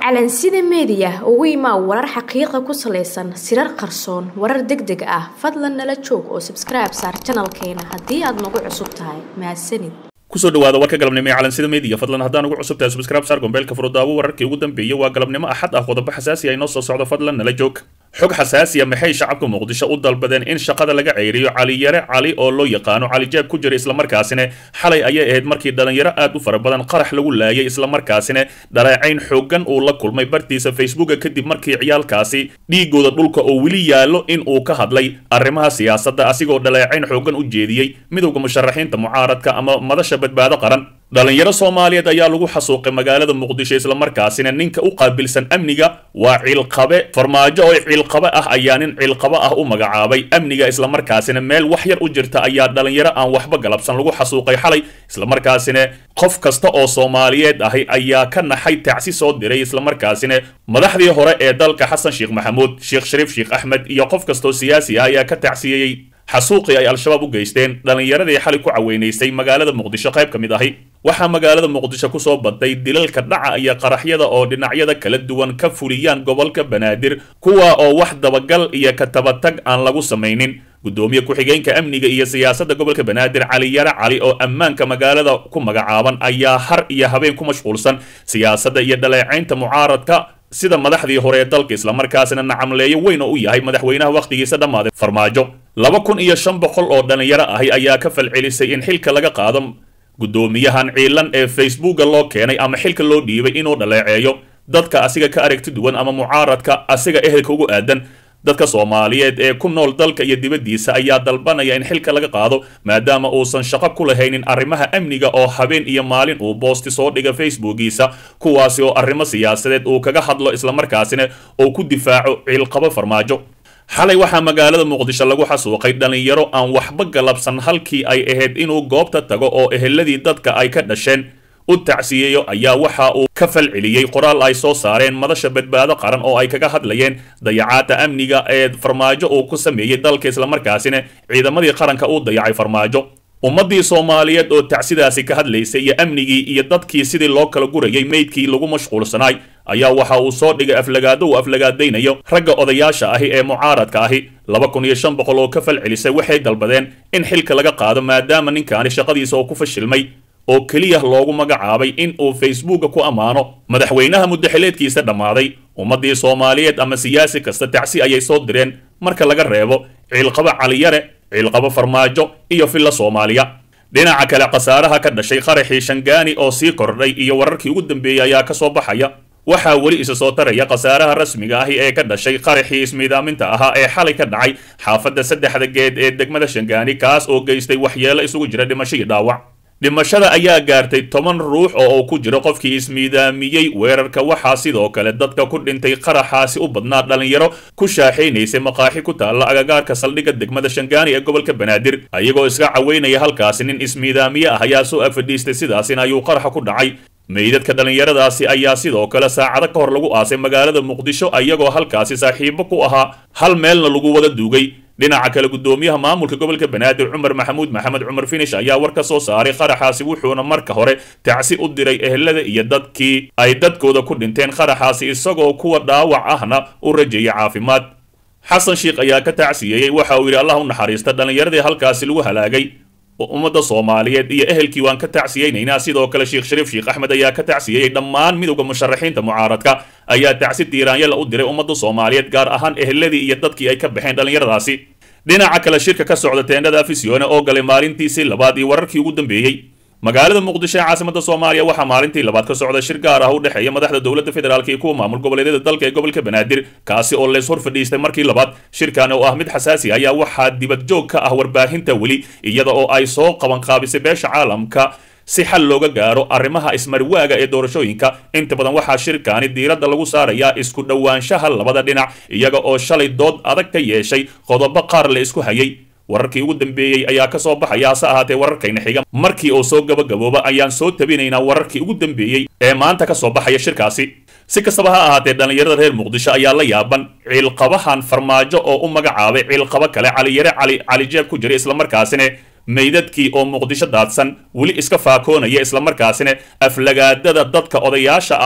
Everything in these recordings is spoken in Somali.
calansida meediya ugu imaa warar xaqiiqa ku salaysan sirar qarsoon warar deg deg ah fadlan nala joog oo sabskribe saar janalkeena haddii aad nagu cusub tahay mahadsanid kusoo dhawaada warka galabnimo ee calansida media fadlan haddaan ugu cusub tahay subscribe saar gombeelka furudaawo wararkii ugu dambeeyay waa galabnimo axad ah qodobo xasaasi ah inoo soo socdo fadlan nala joog xog xasaasiya maxay shacabka muqdisho u dalbadeen in shaqada laga ceyriyo cali yare cali oo loo yaqaano cali jaab ku jira islamarkaasina xalay ayay ahayd markii dhalinyaro aad u fara badan qarax lagu laayay islamarkaasina dhaleecayn xoogan uu la kulmay bartiisa facebooka kadib markii ciyaalkaasi dhiigooda dhulka oo weli yaallo in uu ka hadlay arrimaha siyaasadda asigoo dhaleecayn xoogan u jeediyey midowda musharaxiinta mucaaradka ama madasha badbaado qaran dhalinyaro soomaaliyeed ayaa lagu xasuuqay magaalada muqdisho islamarkaasina ninka u qaabilsan amniga waa ciilqabe farmaajo oo ciilqabe ah ayaa nin ciilqabe ah u magacaabay amniga islamarkaasina meel wax yar u jirta ayaa dhalinyaro aan waxba galabsan lagu xasuuqay xalay islamarkaasina qof kasta oo soomaaliyeed ahi ayaa ka naxay tacsi soo diray islamarkaasina madaxdii hore ee dalka xasan sheekh maxamuud sheekh shariif sheekh axmed iyo qof kastoo siyaasi ah ayaa ka tacsiyeyey xasuuqii ay al-shabaab u geysteen dhallinyaradii xalay ku caweynaysay magaalada muqdisho qayb ka mid ahi waxaa magaalada muqdisho kusoo badday dilalka dhaca iyo qaraxyada oo dhinacyada kala duwan ka fuliyaan gobolka banaadir kuwa oo wax dabagal iyo katabatag aan lagu samaynin gudoomiye ku-xigeenka amniga iyo siyaasadda gobolka banaadir cali yare cali oo ammaanka magaalada ku magacaaban ayaa har iyo habeen ku mashquulsan siyaasadda iyo dhaleecaynta mucaaradka sida madaxdii hore ee dalka islamarkaasina nacamleeyo weyn oo u yahay madaxweynaha wakhtigiisa dhammaaday farmaajo laba kun iyo shan boqol oo dhalinyaro ahi ayaa ka falcelisay in xilka laga qaado guddoomiyahan ciilan ee facebooka loo keenay ama xilka loo dhiibay inuu dhaleeceeyo dadka asiga ka aragti duwan ama mucaaradka asiga ehelka ugu aadan dadka soomaaliyeed ee ku nool dalka iyo dibaddiisa ayaa dalbanaya in xilka laga qaado maadaama uusan shaqo ku lahaynin arrimaha amniga oo habeen iyo maalin uu boosti soo dhiga facebookiisa kuwaasi oo arrimo siyaasadeed uu kaga hadlo islamarkaasina uu ku difaaco ciilqabo farmaajo xalay waxaa magaalada muqdisho lagu xasuuqay dhalinyaro aan waxba galabsan halkii ay ahayd inuu goobta tago oo eheladii dadka ay ka dhasheen u tacsiyeeyo ayaa waxa uu ka falceliyey qoraal ay soo saareen madasha badbaado qaran oo ay kaga hadlayeen dayacaadda amniga ee farmaajo uu ku sameeyey dalka islamarkaasina ciidamadii qaranka uu dayacay farmaajo ummaddii soomaaliyeed oo tacsidaasi ka hadlaysay iyo amnigii iyo dadkii sidii loo kala gurayay meydkii lagu mashquulsanaay ayaa waxa uu soo dhigay aflagaado uu aflagaadaynayo ragga odayaasha ahi ee mucaaradka ahi laba kun iyo shan boqol oo ka falcelisay waxay dalbadeen in xilka laga qaado maadaama ninkaani shaqadiisa oo ku fashilmay oo keliya loogu magacaabay in uu facebooka ku ammaano madaxweynaha muddaxileedkiisa dhammaaday ummaddii soomaaliyeed ama siyaasi kasta tacsi ayay soo direen marka laga reebo ciilqabo caliyare ciilqabo farmaajo iyo filla soomaaliya dhinaca kale khasaaraha ka dhashay qaraxii shangaani oo sii kordhay iyo wararkii ugu dambeeyey ayaa ka soo baxaya waxaa weli isa soo taraya khasaaraha rasmiga ahi ee ka dhashay qaraxii ismiidaaminta ahaa ee xalay ka dhacay xaafadda saddexda geed ee degmada shangaani kaas oo geystay waxyeelo isugu jira dhimasho iyo dhaawac dhimashada ayaa gaartay toban ruux oo uu ku jiro qofkii ismiidaamiyey weerarka waxaa sidoo kale dadka ku dhintay qaraxaasi u badnaa dhalinyaro ku shaaxaynaysay maqaaxi ku taalla agagaarka saldhigga degmada shangaani ee gobolka banaadir ayagoo iska caweynaya halkaasi nin ismiidaamiye ah ayaa soo agfadhiistay sidaasina ayuu qaraxa ku dhacay meydadka dhallinyaradaasi ayaa sidoo kale saacado ka hor lagu aasay magaalada muqdisho ayagoo halkaasi saaxiibo ku ahaa hal meelna lagu wada duugay dhinaca kale guddoomiyaha maamulka gobolka banaadir cumar maxamuud maxamed cumar finish ayaa war ka soo saaray qaraxaasi wuxuuna marka hore tacsi u diray ehelada iyo dadkii ay dadkooda ku dhinteen qaraxaasi isagoo kuwa dhaawac ahna u rajeeyay caafimaad xasan sheikh ayaa ka tacsiyeeyey waxa uu yidhi allah u naxariista dhallinyaradii halkaasi lagu halaagay ummadda soomaaliyeed iyo ehelkii waan ka tacsiyeynaynaa sidoo kale sheekh shariif sheekh axmed ayaa ka tacsiyeyey dhammaan midowda musharaxiinta mucaaradka ayaa tacsi diiraanyala u diray ummadda soomaaliyeed gaar ahaan eheladii iyo dadkii ay ka baxeen dhallinyaradaasi dhinaca kale shirka ka socda teendhada afisione oo galay maalintiisii labaad iyo wararkii ugu dambeeyey magaalada muqdisho ee caasimada soomaaliya waxaa maalintii labaad ka socda shir gaar ah u dhexeeya madaxda dowladda federaalk iyo kuwa maamul goboleedyada dalka ee gobolka banaadir kaasi oo leys hor fadhiistay markii labaad shirkan oo ah mid xasaasi ayaa waxaa dibad joog ka ah warbaahinta weli iyada oo ay soo qabanqaabisay beesha caalamka si xal looga gaaro arrimaha ismarwaaga ee doorashooyinka inta badan waxaa shirkaani diiradda lagu saarayaa isku dhowaanshaha labada dhinac iyaga oo shalay dood adag ka yeeshay qodobo qaar la isku hayay wararkii ugu dambeeyey ayaa ka soo baxaya hase ahaatee wararkayna xiga markii uu soo gabagabooba ayaan soo tabinaynaa wararkii ugu dambeeyey ee maanta ka soo baxaya shirkaasi si kastaba ha ahaatee dhallinyarada reer muqdisho ayaa la yaaban ciilqabahan farmaajo oo u magacaabay ciilqabo kale caliyare cali calijeeb ku jira islamarkaasina meydadkii oo muqdisho daadsan weli iska faakoonaya islamarkaasina aflagaadada dadka odayaasha ah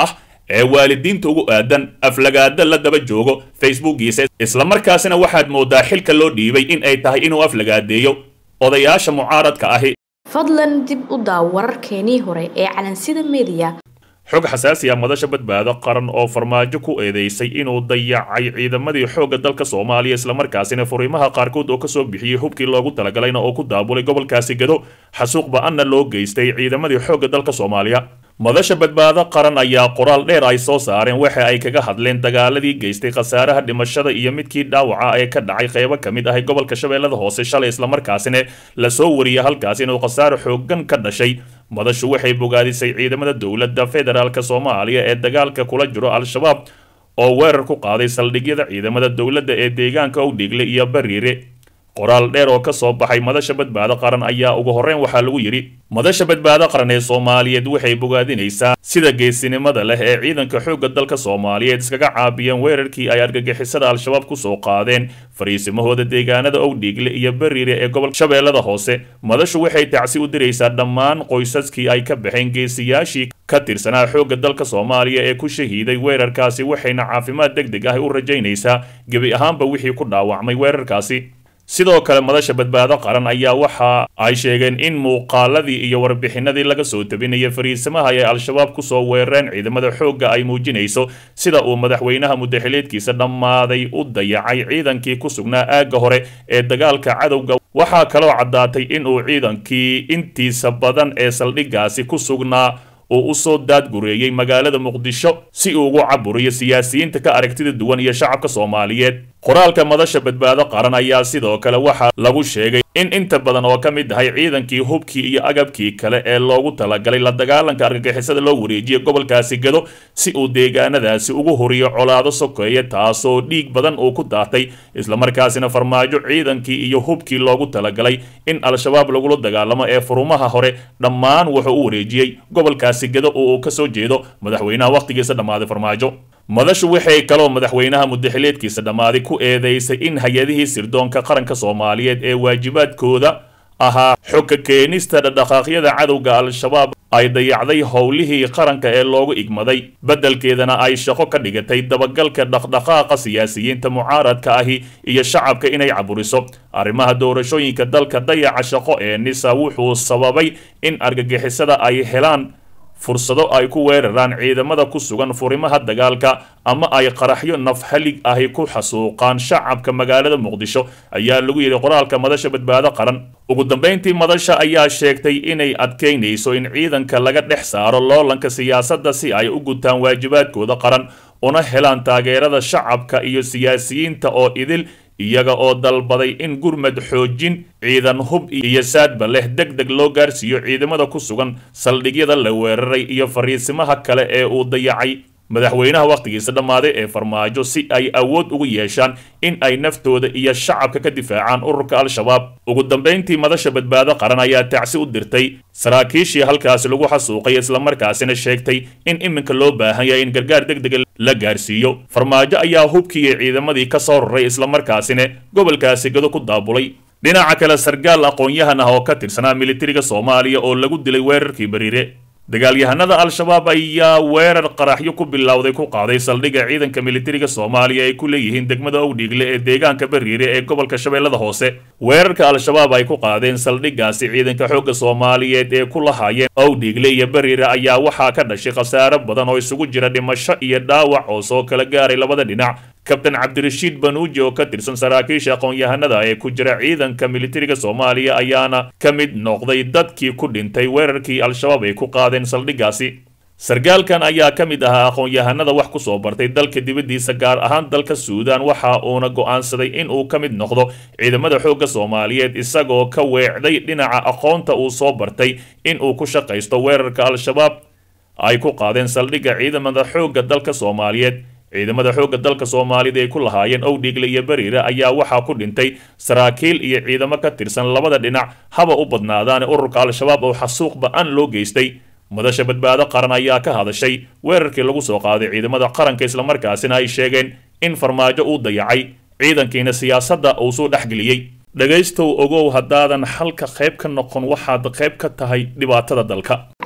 ee waalidiinta ugu aadan aflagaada la daba joogo facebookiisa islamarkaasina waxaad moodaa xilka loo dhiibay in ay tahay inuu aflagaadeeyo odayaasha mucaaradka ahi fadlan dib u daaw wararkeenii hore ee calansida mediya xog xasaasi ah madasha badbaado qaran oo farmaajo ku eedeysay inuu dayacay ciidamadii xoogga dalka soomaaliya islamarkaasina furimaha qaarkood oo kasoo bixiyey hubkii loogu talagalayna oo ku daabulay gobolkaasi gado xasuuq ba-anna loo geystay ciidamadii xoogga dalka soomaaliya madasha badbaado qaran ayaa qoraal dheer ay soo saareen waxa ay kaga hadleen dagaaladii geystay khasaaraha dhimashada iyo midkii dhaawaca ee ka dhacay qeybo ka mid ahay gobolka shabeellada hoose shalay islamarkaasina lasoo wariyay halkaas inuu khasaaro xoogan ka dhashay madashu waxay bogaadisay ciidamada dowladda federaalk soomaaliya ee dagaalka kula jiro al-shabaab oo weerar ku qaaday saldhigyada ciidamada dowladda ee deegaanka owdhigle iyo bariire qoraal dheer oo ka soo baxay madasha badbaado qaran ayaa ugu horreyn waxaa lagu yidhi madasha badbaado qaran ee soomaaliyeed waxay bogaadinaysaa sida geesinimada leh ee ciidanka xoogga dalka soomaaliyeed iskaga caabiyeen weerarkii ay argagixisada al-shabaab kusoo qaadeen fariisimahooda deegaanada owdhiigle iyo bariire ee gobolka shabeellada hoose madashu waxay tacsi u diraysaa dhammaan qoysaskii ay ka baxeen geesiyaashii ka tirsanaa xoogga dalka soomaaliya ee ku shahiiday weerarkaasi waxayna caafimaad deg deg ah u rajaynaysaa gebi ahaanba wixii ku dhaawacmay weerarkaasi sidoo kale madasha badbaado qaran ayaa waxa ay sheegeen in muuqaaladii iyo warbixinadii laga soo tabinaya fariisamaha ay al-shabaab kusoo weerareen ciidamada xoogga ay muujinayso sida uu madaxweynaha muddaxileedkiisa dhammaaday u dayacay ciidankii ku sugnaa aagga hore ee dagaalka cadowga waxaa kaloo caddaatay in uu ciidankii intiisa badan ee saldhiggaasi ku sugnaa uu usoo daadgureeyey magaalada muqdisho si uu ugu caburiyo siyaasiyiinta ka aragtida duwan iyo shacabka soomaaliyeed qoraalka madasha badbaado qaran ayaa sidoo kale waxaa lagu sheegay in inta badan oo ka mid ahay ciidankii hubkii iyo agabkii kale ee loogu talagalay la dagaalanka argagixisada loo wareejiyay gobolkaasi gado si uu deegaanadaasi ugu horiyo colaado sokeeye taasoo dhiig badan uu ku daatay islamarkaasina farmaajo ciidankii iyo hubkii loogu talagalay in al-shabaab lagula dagaalamo ee furumaha hore dhammaan wuxuu u wareejiyey gobolkaasi gado oo uu kasoo jeedo madaxweynaha wakhtigiisa dhammaaday farmaajo madashu waxay kaloo madaxweynaha muddaxileedkiisa dhammaaday ku eedeysay in hay-adihii sirdoonka qaranka soomaaliyeed ee waajibaadkooda ahaa xogka keenista dhadhaqaaqyada cadowga al-shabaab ay dayacday howlihii qaranka ee loogu igmaday beddelkeedana ay shaqo ka dhigatay dabagalka dhaqdhaqaaqa siyaasiyiinta mucaaradka ahi iyo shacabka inay caburiso arrimaha doorashooyinka dalka dayaca shaqo ee nisa wuxuu sababay in argagixisada ay helaan fursado ay ku weeraraan ciidamada ku sugan furimaha dagaalka ama ay qaraxyo nafhalig ahi ku xasuuqaan shacabka magaalada muqdisho ayaa lagu yidhi qoraalka madasha badbaado qaran ugu dambayntii madasha ayaa sheegtay inay adkaynayso in ciidanka laga dhex saaro loolanka siyaasadda si ay u gutaan waajibaadkooda qaran una helaan taageerada shacabka iyo siyaasiyiinta oo idil iyaga oo dalbaday in gurmad xoojin ciidan hub iyo saadba leh deg deg loo gaarsiiyo ciidamada ku sugan saldhigyada la weeraray iyo fariisimaha kale ee uu dayacay madaxweynaha wakhtigiisa dhammaaday ee farmaajo si ay awood ugu yeeshaan in ay naftooda iyo shacabka ka difaacaan ururka al-shabaab ugu dambayntii madasha badbaado qaran ayaa tacsi u dirtay saraakiishii halkaasi lagu xasuuqay islamarkaasina sheegtay in iminka loo baahan yahay in gargaar deg dega la gaarsiiyo farmaajo ayaa hubkiiyo ciidamadii ka soo raray islamarkaasina gobolkaasi gado ku daabulay dhinaca kale sargaal aqoon-yahan ah oo ka tirsanaa militariga soomaaliya oo lagu dilay weerarkii bariire dagaalyahanada al-shabaab ayaa weerar qaraxyo ku bilowday ku qaaday saldhigga ciidanka militariga soomaaliya ay ku leeyihiin degmada owdhiigle ee deegaanka bariire ee gobolka shabeellada hoose weerarka al-shabaab ay ku qaadeen saldhiggaasi ciidanka xoogga soomaaliyeed ee ku lahaayeen owdhiigle iyo bariire ayaa waxaa ka dhashay khasaaro badan oo isugu jira dhimasho iyo dhaawac oo soo kala gaaray labada dhinac kabtan cabdirashiid banuuji oo ka tirsan saraakiisha aqoon-yahanada ee ku jira ciidanka militariga soomaaliya ayaana ka mid noqday dadkii ku dhintay weerarkii al-shabaab ay ku qaadeen saldhiggaasi sargaalkan ayaa ka mid ahaa aqoon-yahanada wax ku soo bartay dalka dibaddiisa gaar ahaan dalka suudaan waxa uuna go'aansaday in uu ka mid noqdo ciidamada xoogga soomaaliyeed isagoo ka weecday dhinaca aqoonta uu soo bartay in uu ku shaqaysto weerarka al-shabaab ay ku qaadeen saldhigga ciidamada xoogga dalka soomaaliyeed ciidamada xoogga dalka soomaalida ay ku lahaayeen owdhiigle iyo bariire ayaa waxaa ku dhintay saraakiil iyo ciidamo ka tirsan labada dhinac haba u badnaadaane ururka al-shabaab oo xasuuq ba-an loo geystay madasha badbaado qaran ayaa ka hadashay weerarkii lagu soo qaaday ciidamada qaranka islamarkaasina ay sheegeen in farmaajo uu dayacay ciidankiina siyaasadda uu soo dhexgeliyey dhegaystow ogow haddaadan halka qayb ka noqon waxaad qayb ka tahay dhibaatada dalka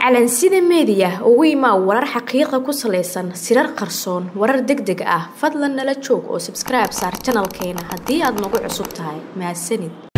calansida meediya ugu imaa warar xaqiiqa ku salaysan sirar qarsoon warar deg deg ah fadlan nala joog oo sabskribe saar janalkeena haddii aad nagu cusub tahay mahadsanid